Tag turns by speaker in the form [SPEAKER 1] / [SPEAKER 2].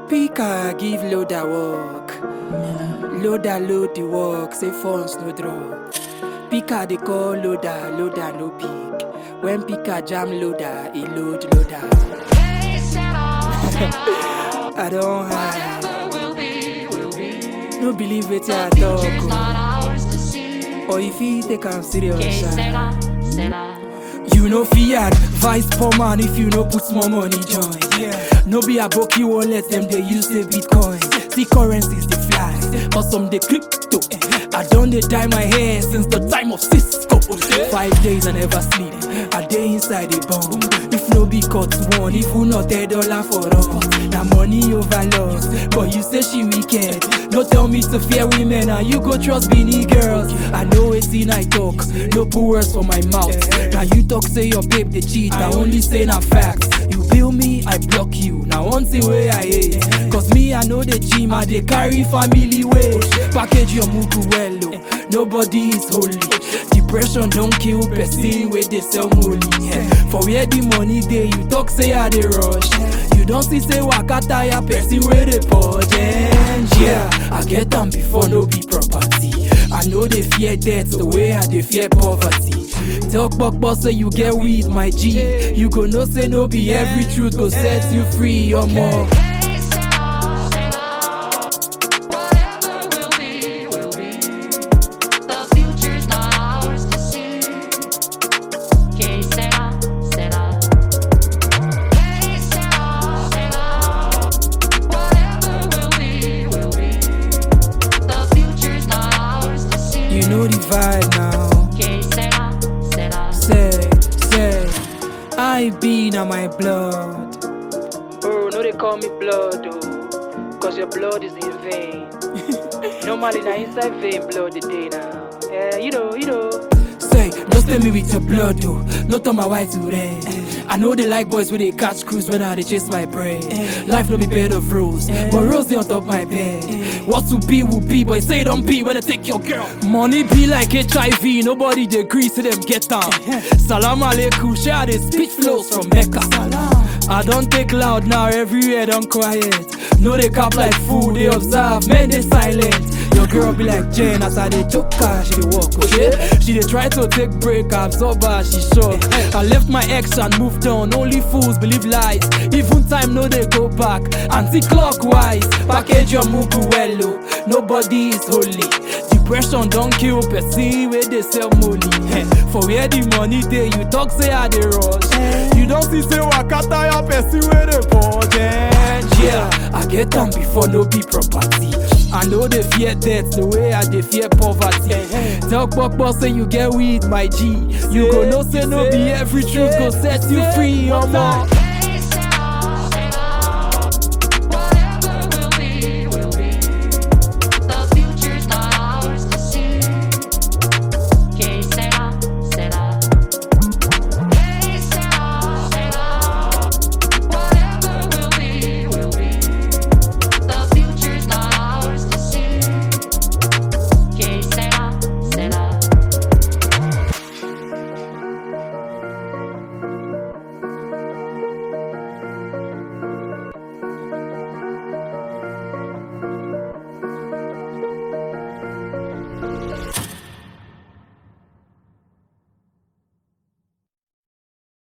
[SPEAKER 1] Pika give loader work. Loader load the work, say phones no drop. Pika they call loader, loader no pick. When Pika jam loader, he load loader. I don't hide. No believe it, I talk. oh. Or if he take am serious. ah. You know fi advice poor man if you no put small money join. Yeah. No be a book you won't let them they use the bitcoin. See currencies they fly, but some they crypto. I done they dye my hair since the time of Cisco. Five days I never sleep. I day inside the bomb. If no be cut one, if who not a dollar for us. Now money over loss, but you say she wicked. No tell me to fear women and you go trust Beanie girls. I know it's in I talk, no put words for my mouth. Now you talk say your babe they cheat, I only say na facts. You bill me, I block you. Now one thing way I hate, cause me I know the gym, I they carry family weight. Package your mugu well, oh. nobody is holy. Depression don't kill person where they sell molly. For where the money dey, you talk say I dey rush. You don't see say waka tire person where they purge. Yeah, I get them before no be property. I know they fear death the way I they fear poverty. Talk buck boss say you get weed, my G. You go no say no be every truth go set you free or more. You know the vibe now. Say, say, I been on my blood. Oh, no, they call me blood, oh, cause your blood is in vain. Normally, na inside vein blood the day now. Yeah, you know, you know. Say, don't stay me with your blood, though. No turn my white to red. I know they like boys when they catch cruise when I they chase my brain. Life no be bed of rose, but rose they on top my bed. What to be will be, but say don't be when I take your girl. Money be like HIV, nobody they agree to them get down. Salam alaikum, share the speech flows from Mecca. I don't take loud now, everywhere don't quiet. No they cap like fool, they observe, men they silent. Your girl be like Jane as I dey choke her, she dey walk, okay? She dey try to take break, absorb her, she shock. I left my ex and moved on, only fools believe lies. Even time no dey go back, anti-clockwise. Package your mugu well, oh. nobody is holy. Depression don't kill person where they sell molly. For where the money dey, you talk say I dey rush. You don't see say waka tire person where they budget. Yeah, I get them before no be property. I know they fear death the way I they fear poverty. Tell Pokpo say you get weed, my G. You go no say no be every truth go set you free, omo.